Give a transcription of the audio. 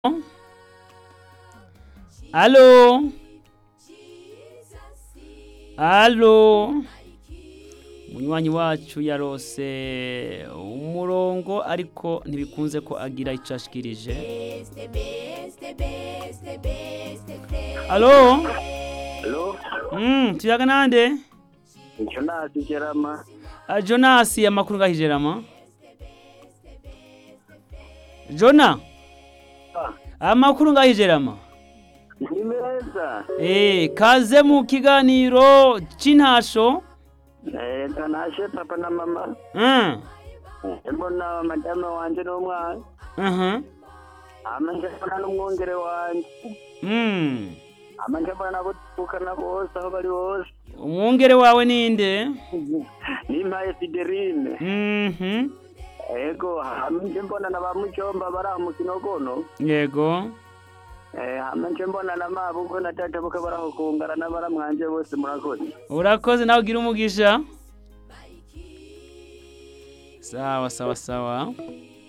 Alo Alo Munywanyi wacu yarose umurongo ariko ntibikunze ko agira ico ashikirije Alo Hello, Mm, tuyaga nande Jonas Jerama. Ah, Jonas amakuru ngahijerama Jona Ah, amakuru ngahijerama Ni meza. Eh, kaze mu kiganiro c'intasho Eh, kanashe papa na mama. Mm. Mbona madame wanje n'umwana. Mhm. Ama nje mbona n'umwongere wanje. Mm. Ama nje mbona nabo tukana bose aho bari bose. Umwongere wawe ninde? Nimpaye Fideline. Mhm. Ego, hama nje mbona na ba Mucomba bari aho mu Kinogono. Yego. Eh, hama nje mbona na mabuko na tata buke bari aho kungara n'abaramwanje bose murakoze. Urakoze nawe ugira umugisha. Sawa sawa sawa.